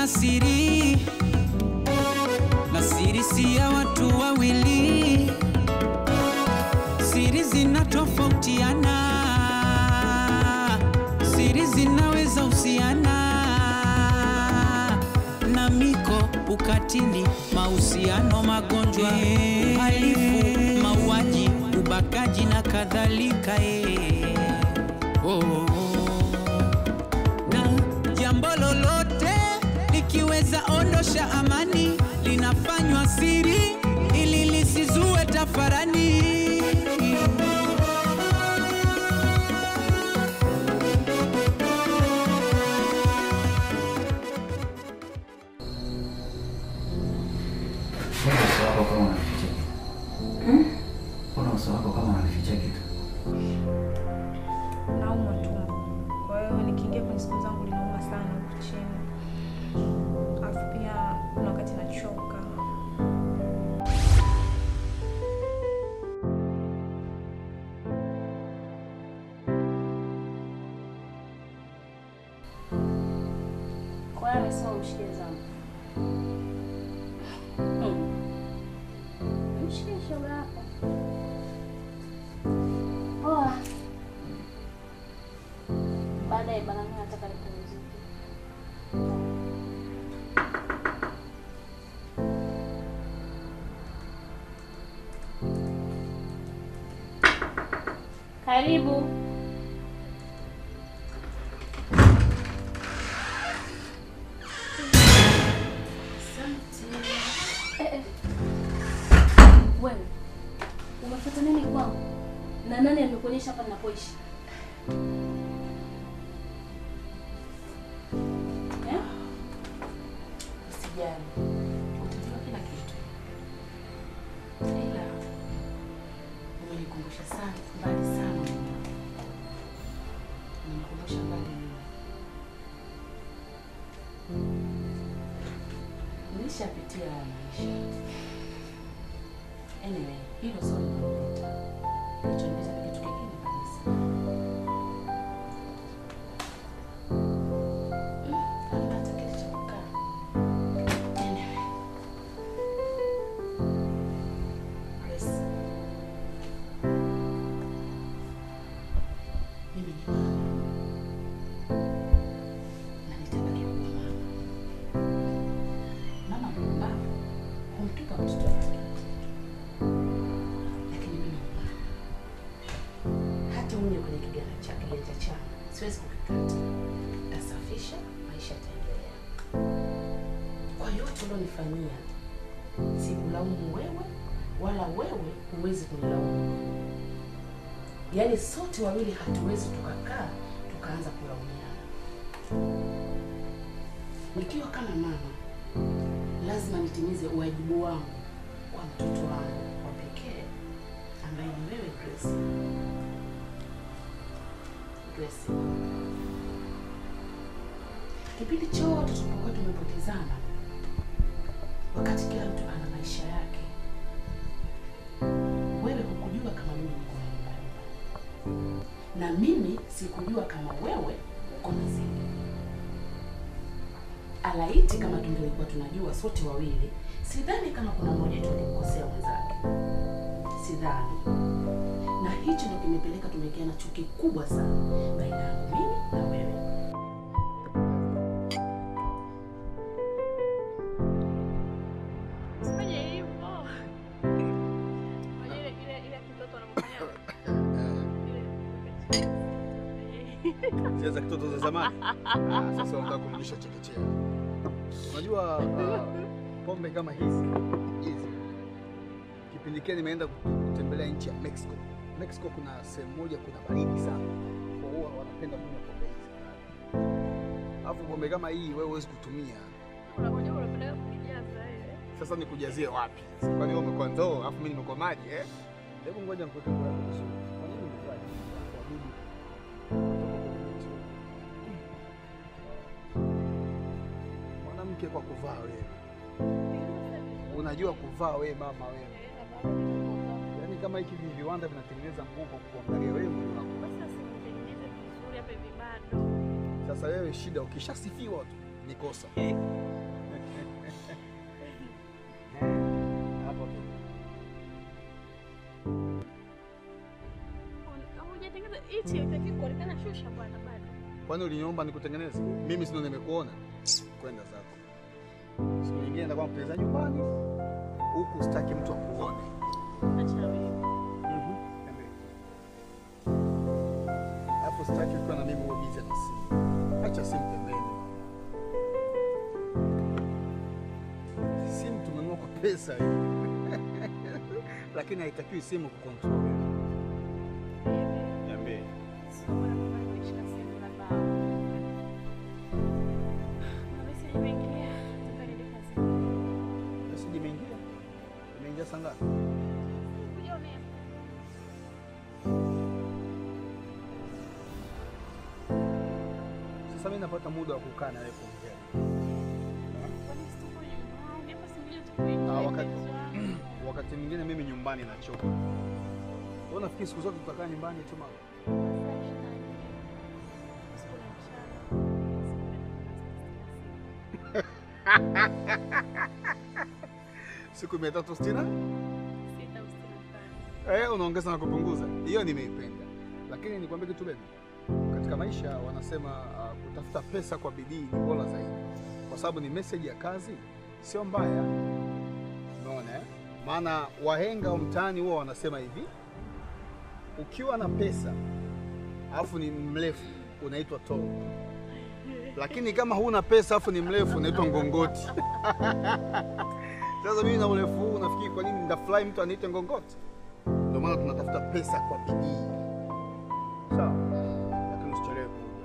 siri, na siri si ya watu wawili. Siri zinatofautiana, siri zinaweza husiana na miko, ukatili, mahusiano, magonjwa, uhalifu, mauaji, ubakaji na kadhalika. eh. Oh. Na jambo lolote likiweza ondosha amani, linafanywa siri ili lisizue tafarani. Mbona uso wako kama unaficha kitu? Mbona uso wako kama unaficha kitu? Naumwa tumbo, kwa hiyo nikiingia kwenye siku zangu linauma sana huku chini, alafu pia kuna wakati nachoka. Kwa hiyo amesema umshike zangu. Mshike shoga yako. Poa. Baadaye bana, mimi nataka nipumzike. Karibu. Eh, eh. Wewe umefuata nini kwangu? Na nani amekuonyesha hapa ninapoishi? Eh? Usijali, utajua kila kitu, ila umenikumbusha sana mbali sana, umenikumbusha mbali mno. Nilishapitia haya maisha. Anyway, hilo sio linalopita. Kilichonipita ni kitu kingine kabisa. Mm, hamna hata kitu cha kukaa. Anyway. Grace. Mimi ni mama. Na nitabaki kuwa mama. Mama mpumbavu humtupa mtoto wake. Lakini mimi ni mama. Hata unye kwenye kiganja cha kiganja changu siwezi kukikata. Tasafisha, maisha yataendelea. Kwa yote ulionifanyia, sikulaumu wewe wala wewe huwezi kunilaumu. Yaani sote wawili hatuwezi tukakaa tukaanza kulaumiana. Nikiwa kama mama, lazima nitimize wajibu wangu kwa mtoto wangu wa pekee ambaye ni wewe Grace. Grace, kipindi chote tulipokuwa tumepotezana, wakati kila mtu ana maisha yake, wewe hukujua kama mimi niko na nyumba yangu, na mimi sikujua kama wewe uko na zile. Alaiti kama tungelikuwa tunajua sote wawili, sidhani kama kuna mmoja wetu alimkosea mwenzake, sidhani. Na hicho ndio kimepeleka tumewekeana chuki kubwa sana baina yangu mimi na wewe. Usifanye hivyo. Unajua ile ile ile kitoto anamfanyia Zile za kitoto za zamani. Ah, Sasa unataka kumrudisha chekechea. Unajua ah, pombe kama hizi hizi, kipindi kile nimeenda kutembelea nchi ya Mexico. Mexico kuna sehemu moja kuna baridi sana, kwa hiyo wanapenda kunywa pombe hizi kali. Alafu pombe kama hii wewe huwezi kutumia. Unajua unapenda kujaza ile. Sasa nikujazie wapi? Kwani wewe umekuwa ndoo alafu mimi nimekuwa maji eh? Hebu ngoja nikuweke kwa yako vizuri. Kwa nini umevaa hivi? Wadudu. Mwanamke kwa kuvaa wewe. Unajua kuvaa wewe mama wewe. Yaani kama hiki vi- viwanda vinatengeneza nguo kwa kuangalia wewe mwili wako. Basi simtengeneze vizuri hapa hivi bado. Sasa wewe shida ukishasifiwa tu ni kosa. Nashusha bwana bado. Kwani uliniomba nikutengeneze? Mimi sio nimekuona. Kwenda zako. Siku nyingine nitakuwa mpeleza nyumbani. Huku sitaki mtu akuone. Acha wewe. Mhm. Alafu sitaki ukiwa na mimi uwe busy na simu. Acha simu pembeni. Simu tumenunua kwa pesa hii. Lakini haitakiwi simu kucontrol. Niambie. Sio bwana bwana nimeshika simu labda. Na message imeingia. Nataka niende kazi. Message imeingia. Imeingia saa ngapi? Kuja unaenda. Sasa mimi napata muda wa kukaa na wewe kuongea. Kwani situko nyumbani? Hapa si ngoja tukuite. Ah, wakati- mpenzi wangu. Wakati mwingine mimi nyumbani nachoka. Wewe unafikiri siku zote tutakaa nyumbani tu mama? Sikula mchana. Siku mia tatu sitini Sita usitini na tano. eh, unaongeza na kupunguza. Hiyo nimeipenda, lakini nikwambie kitu baby, katika maisha wanasema uh, kutafuta pesa kwa bidii ni bora zaidi, kwa sababu ni message ya kazi, sio mbaya. Unaona eh? Maana wahenga wa mtaani huwa wanasema hivi, ukiwa na pesa alafu ni mrefu unaitwa tall, lakini kama huna pesa alafu ni mrefu unaitwa ngongoti. Sasa mimi na urefu huu nafikiri kwa nini ndafurahi mtu aniite ngongoti? Ndio maana tunatafuta pesa kwa bidii. Sawa, lakini usichelewe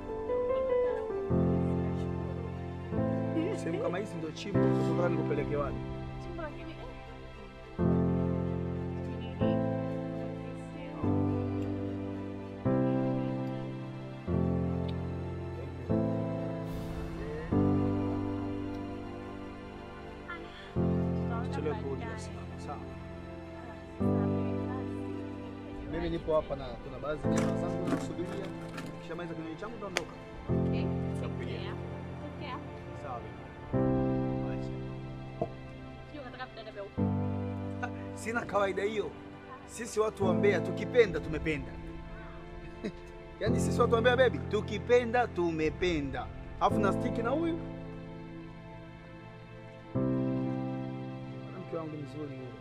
kurudi. Sehemu kama hizi ndio chimbo, sasa nataka nikupeleke wapi? Chimbo lakini eh. Nini? Usichelewe kurudi basi mama. Sawa. Mimi nipo hapa na kuna baadhi ya jamaa zangu nakusubiria. Nikishamaliza kinywaji changu nitaondoka. Nitakupigia. Sawa. baby. Acha. Sina kawaida hiyo. Sisi watu wa Mbeya tukipenda tumependa. Yaani sisi watu wa Mbeya baby, tukipenda tumependa. Alafu na stiki na huyu. Mke wangu mzuri huyo.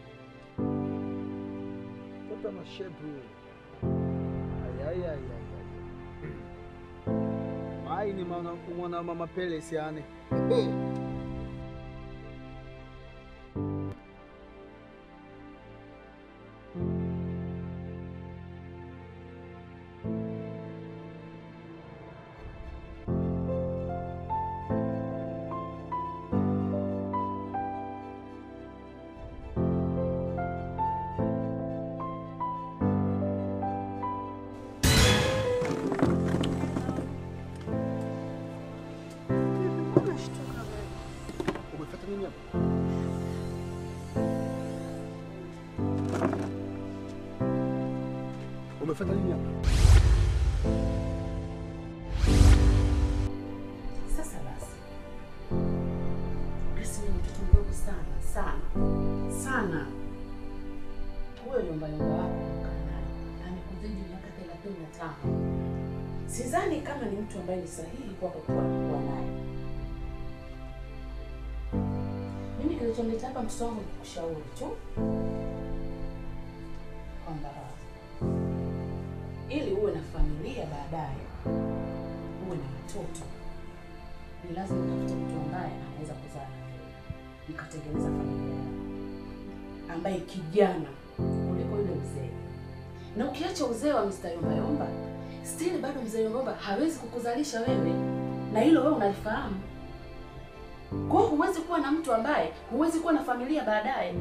Mtoto ana shape huyo. Ay ay ay ay. ay. Mai ni mwana kumwona mama Pele siane. Umefuata nini hapa? Umefuata nini hapa? Sasa basi, Grace ni mtoto mdogo sana sana sana. Huyo yombayomba wako unakaa naye amekuzidi miaka thelathini na tano. Sidhani kama ni mtu ambaye ni sahihi kwako kuwa kuwa naye. Mimi kilichonileta hapa mtoto wangu ni kukushauri tu kwamba ili uwe na familia baadaye, uwe na watoto ni lazima utafute mtu ambaye anaweza kuzaa na wewe mkatengeneza familia yako, ambaye kijana kuliko yule mzee. Na ukiacha uzee wa Mr. Yomba Yomba, still bado mzee Yomba Yomba hawezi kukuzalisha wewe, na hilo wewe unalifahamu. Kwa hiyo huwezi kuwa na mtu ambaye huwezi kuwa na familia baadaye.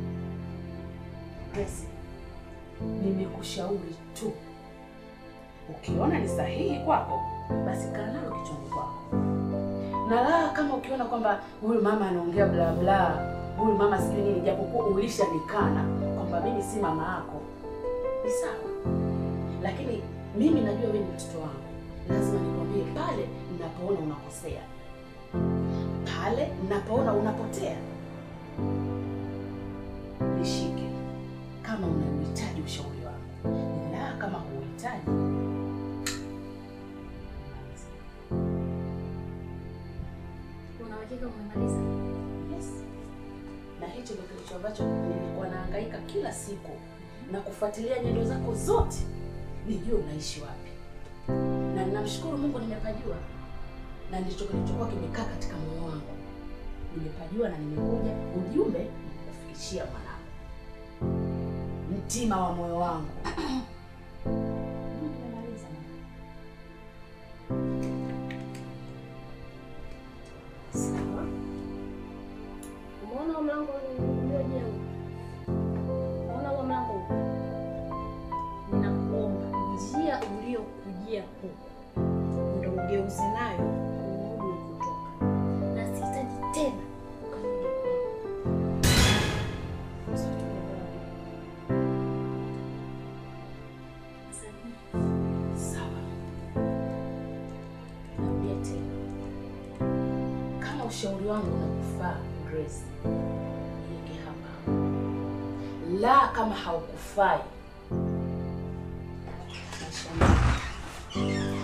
Grace, nimekushauri tu, ukiona ni sahihi kwako, basi kaa nalo kichwani kwako na la kama ukiona kwamba huyu mama anaongea bla bla, huyu mama sijui nini, japokuwa ulishanikana kwamba mimi si mama yako, ni sawa, lakini mimi najua wewe ni mtoto wangu, lazima nikwambie pale ninapoona unakosea, pale ninapoona unapotea, nishike kama unahitaji ushauri wangu, na kama huhitaji, uhakika umemaliza? Yes. Na hicho ndio kilicho ambacho nilikuwa nahangaika kila siku na kufuatilia nyendo zako zote, nijue unaishi wapi, na ninamshukuru Mungu nimepajua, na ndicho kilichokuwa kimekaa katika moyo wangu. Nimepajua na nimekuja ujumbe kufikishia mwanangu, mtima wa moyo wangu. Nimemaliza mama. Sawa. Umeona huo mlango uliojengwa? Umeona huo mlango huu? Ninakuomba njia uliyokujia huku ndo ugeuze nayo kurudi ulikotoka, na sihitaji tena ukarudi kwangu. Sijui tumeelewana. Asante. Sawa. Narudia tena, kama ushauri wangu unakufaa Grace, niweke hapa, la kama haukufai maisha yangu.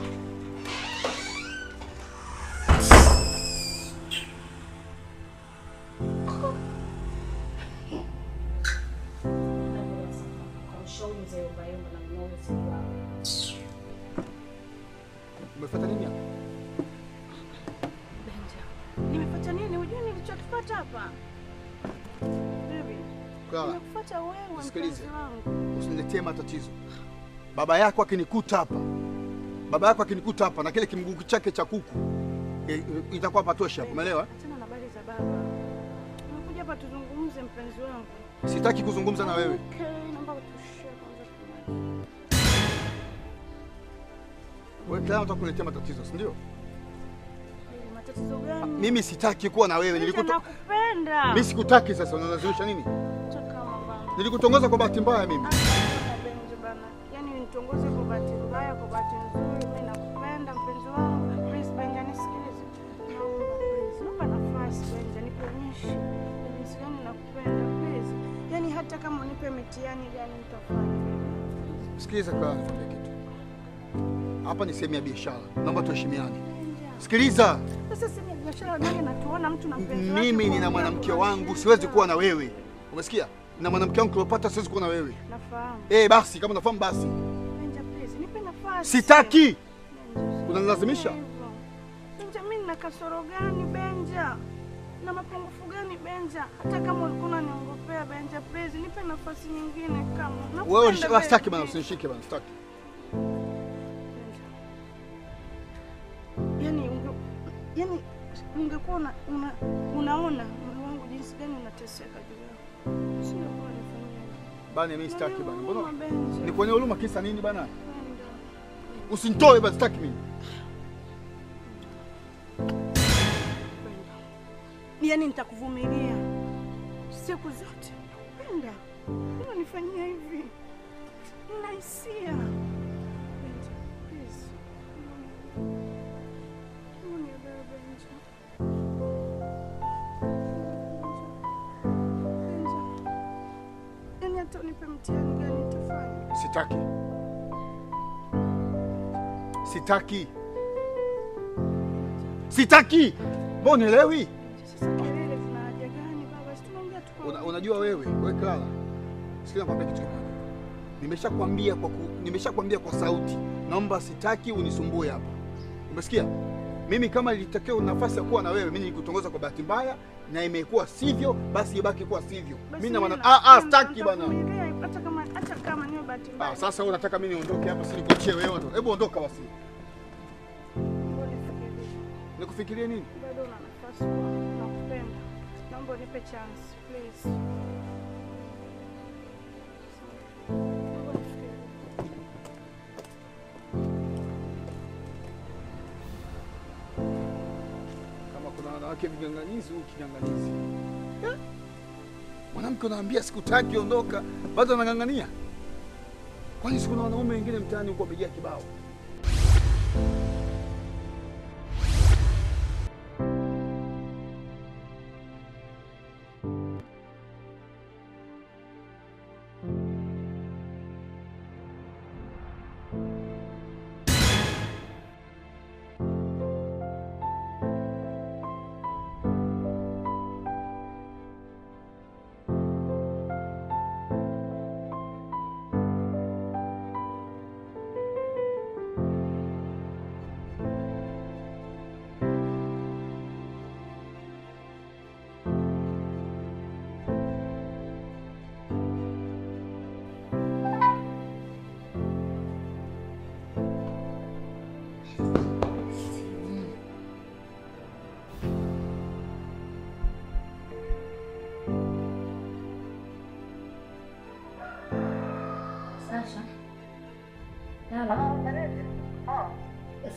Kamshauri mzee Ubayombo na mnouzi wao. Umefuata nini hapa? Benja, nimefuata nini? Hujui nilichokipata hapa? Baby, Clara, nimekufuata wewe Sikilize. mpenzi wangu. usiniletee matatizo. Baba yako akinikuta hapa, baba yako akinikuta hapa na kile kimguu chake cha kuku e, e, itakuwa patosha, umeelewa? Achana na habari za baba. Nimekuja hapa tuzungumze mpenzi wangu. Sitaki kuzungumza na wewe. Okay, naomba utushie kwanza tumaji. Wewe Clara unataka kuniletea matatizo, si ndio? Baby, Matatizo gani? Mimi sitaki kuwa na wewe. Benja, Nilikuto... nakupenda. Mimi sikutaki sasa, unalazimisha nini? Acha kama bana. Nilikutongoza kwa bahati mbaya mimi. Acha kama Benja bana. Yaani nitongoze kwa bahati mbaya, kwa bahati nzuri. Mimi nakupenda mpenzi wangu. Please Benja, nisikilize. Naomba please. Naomba nafasi Benja, nionyeshe jinsi gani nakupenda please. Yaani hata kama unipe mitihani gani nitafanya. Sikiliza Clara, nikwambie kitu. Hapa ni sehemu ya biashara, naomba tuheshimiane. Benja. Sikiliza, Sasa si ni biashara gani natuona mtu na mpenzi wake mimi nina kuongea mwanamke kwa wangu, shida. siwezi kuwa na wewe. Umesikia? Na mwanamke wangu Cleopatra, siwezi kuwa na wewe. Nafahamu. Eh, basi kama unafahamu basi. Benja please, nipe nafasi. Sitaki. Benja, Unanilazimisha? hivyo. Benja, mimi nina kasoro gani Benja? Na mapungufu gani Benja? Hata kama ulikuwa unaniongopea Benja, please nipe nafasi nyingine kama. Wewe Nakupenda, unish- sitaki baby. bana, usinishike bana, sitaki. Benja. Yaani unge, yaani ungekuwa una, una, unaona moyo wangu jinsi gani unateseka juu yako. Singekuwa nifanyia hivyo. Bana, mimi sitaki bana. Huruma, Mbona Benja. nikuonea huruma kisa nini bana? Benja. Usinitoe basi, sitaki mimi. Yaani nitakuvumilia siku zote. Penda, unanifanyia hivi, nina hisia. Benja, please. Unielewe, Benja. Benja. Yaani hata unipe mtihani gani nitafanya. Sitaki. Sitaki. Sitaki. Mbona unielewi? Sasa kelele zina haja gani baba? Si tunaongea tu kwa Una, unajua wewe, wewe Clara. Sikia nakwambia kitu kimoja. Nimeshakwambia kwa ku, nimeshakwambia kwa sauti. Naomba sitaki unisumbue hapa. Umesikia? Mimi kama ilitakiwa nafasi ya kuwa na wewe, mimi nilikutongoza kwa bahati mbaya na imekuwa sivyo, basi ibaki kuwa sivyo. Basi Mimi na mimi maana ah ah nakwambia sitaki bana. nitakuvumilia, Hata kama hata kama niwe bahati mbaya. Ah, sasa wewe unataka mimi niondoke hapa, si nikuachie wewe. Hebu ondoka basi. Naomba unifikirie. Nikufikirie nini? Bado una nafasi kwa nakupenda. Naomba unipe chance, please. Naomba unifikirie. Kama kuna wanawake viganganizi, huu kiganganizi. Eh? Mwanamke unaambia sikutaki, ondoka, bado anang'ang'ania. Kwani sikuna wanaume wengine mtaani huko wamejaa kibao?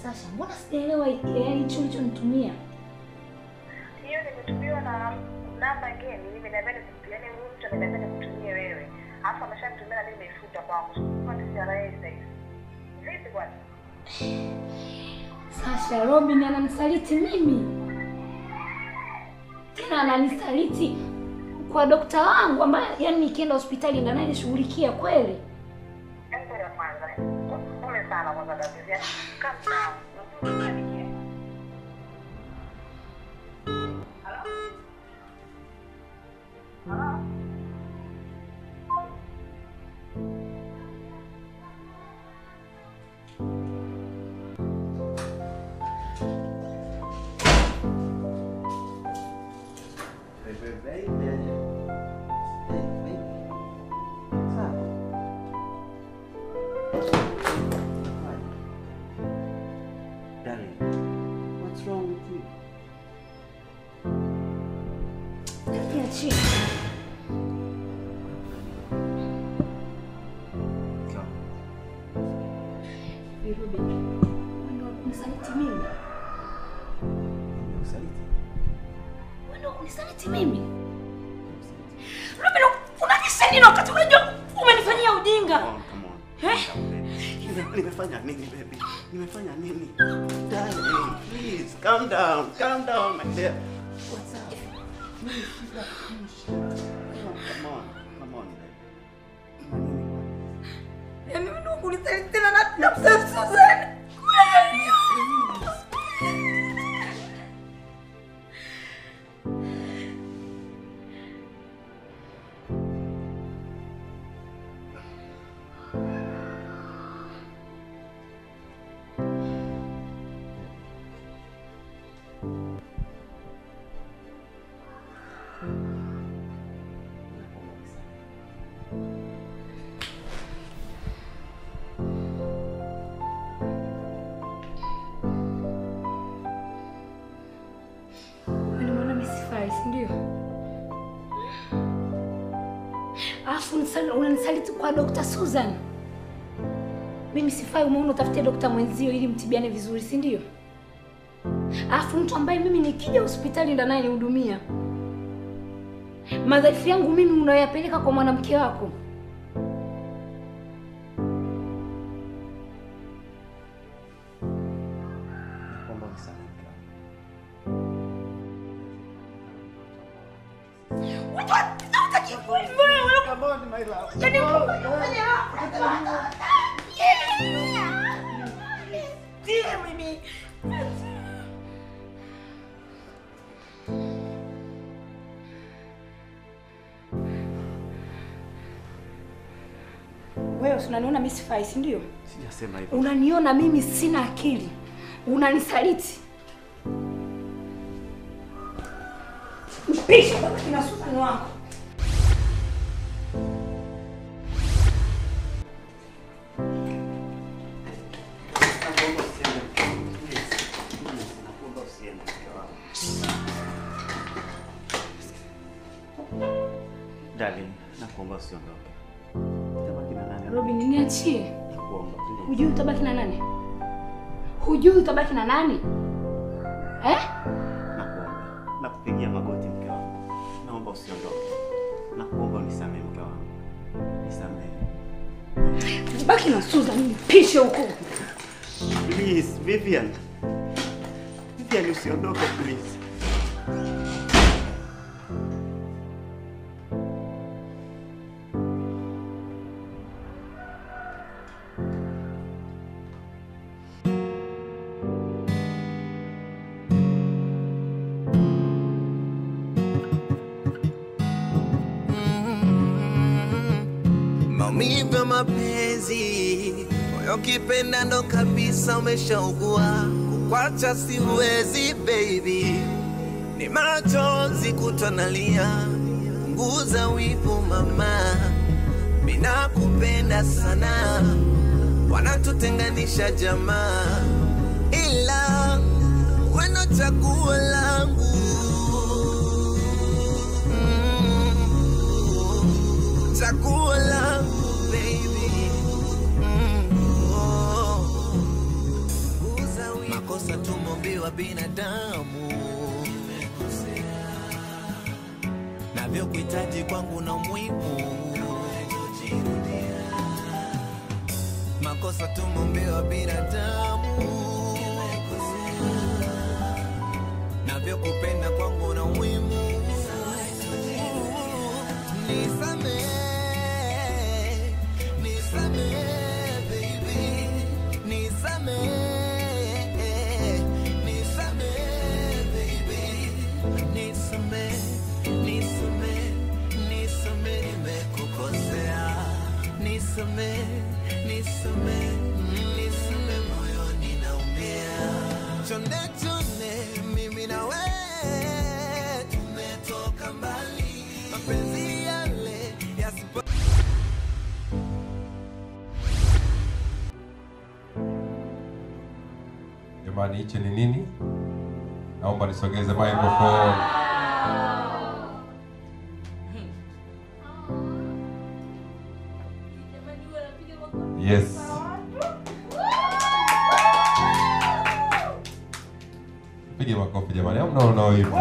Sasha, mbona sijaelewa yaani hicho ulichonitumia? hiyo nimetumiwa na namba ngeni, nimeambia nikutumie, yani huyu mtu ameniambia nikutumie wewe, alafu ameshanitumia na mimi nimeifuta kwangu, kwa TCRA sasa hivi. Vipi bwana? Sasha, Robin ananisaliti mimi, tena ananisaliti kwa dokta wangu ambaye yani nikienda hospitali ndo ananishughulikia kweli. Hebu ngoja kwanza. Pole sana kwanza David. Yaani, calm down. Unanikia. Hello? Hello? Darling, what's wrong with you? Niachie. Hey, Robin, wewe ndo kunisaliti mimi? Nimekusaliti? Wewe ndo kunisaliti mimi? Robin, unanisha nini wakati unajua umenifanyia ujinga? Come on, come on. Eh? Calm down, baby. Nime- Nimefanya nini baby? Nimefanya nini? Darling, please calm down. Calm down, my dear. What's up? Please, sit up. Please. Come on, come on, baby. Una nini bwana? Yaani wewe ndo kunisaliti tena na na msema Susan. Nimeona mimi sifai, si ndio? Alafu unisali- unanisaliti kwa Dr. Susan. Mimi sifai, umeona utafutie dokta mwenzio ili mtibiane vizuri, si ndio? Alafu mtu ambaye mimi nikija hospitali ndo anayenihudumia. Madhaifu yangu mimi unayoyapeleka kwa mwanamke wako. Nakuomba unisamehe mke wangu. Come on, my love. Wewe si unaniona mimi sifai, si ndio? Sijasema hivyo. Unaniona mimi sina akili, unanisaliti. Mpishe baba kina Susan wako. Nakuomba usiende. Please. Please, nakuomba usiende mke wangu. Darling, nakuomba usiondoke. Utabaki na nani? Robin, niachie. Nakuomba, please. Hujui utabaki na nani? Hujui utabaki na nani? Eh? Nakuomba. Nakupigia magoti mke wangu. Naomba usiondoke. Nakuomba unisamehe mke wangu. Nisamehe. Baki na Susan, mpishe huko. Please, Vivian. Vivian usiondoke please. maumivu ya mapenzi, moyo kipenda ndo kabisa umeshaugua, kukwacha siwezi baby, ni machozi kutonalia, punguza wivu mama, mina kupenda sana, wanatutenganisha jamaa, ila weno chaguo langu mm, chaguo langu baby mm, oh. Punguza makosa tumombiwa binadamu navyokuhitaji kwangu na muhimu makosa tumombiwa binadamu navyokupenda kwangu na muhimu nisamee nisamee baby nisamee nisamee baby nisamee nisamee nisamee nimekukosea nisamee nisamee nisamee moyoni naumia chonde chonde mimi na wewe tumetoka mbali mapenzi yale yasipo Jamani, hichi ni nini? Naomba nisogeze microphone. Yes. Pige makofi jamani, au mnaona wivu?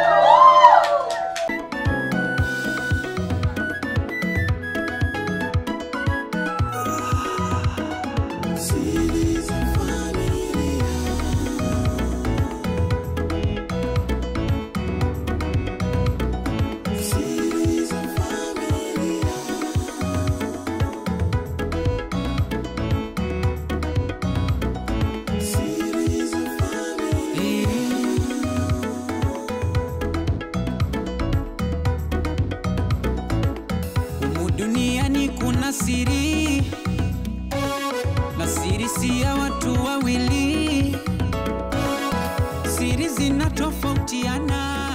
Humu duniani kuna siri na siri si ya watu wawili, siri zinatofautiana